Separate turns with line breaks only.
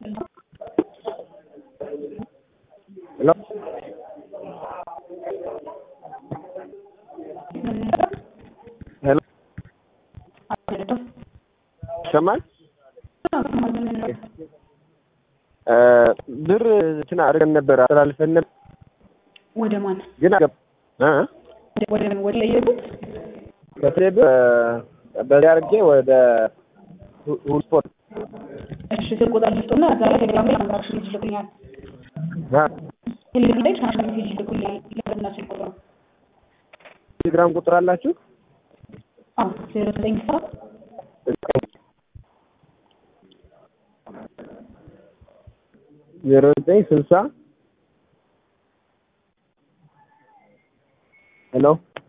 ሄሎ ሄሎ ይሰማል? ብር እንትን አድርገን ነበር አስተላልፈን ነበር
ወደ ማን
ግን አገባ እ
ወደ ወደ ለየቡት
ከቴሌ ብር በዚህ አድርጌ ወደ ሁሉ ስፖርት
እሺ ስልክ ቁጥር ልስጡና እዛ ላይ ቴሌግራም ላይ ትራንዛክሽን ይልኩልኛል።
አ
ቴሌግራም ላይ ትራንዛክሽን ሜሴጅ ይልኩልኛል። ለበትና ስልክ ቁጥሩ
ቴሌግራም ቁጥር አላችሁ?
አዎ ዜሮ ዘጠኝ ሰባት
ዜሮ ዘጠኝ ስልሳ ሄሎ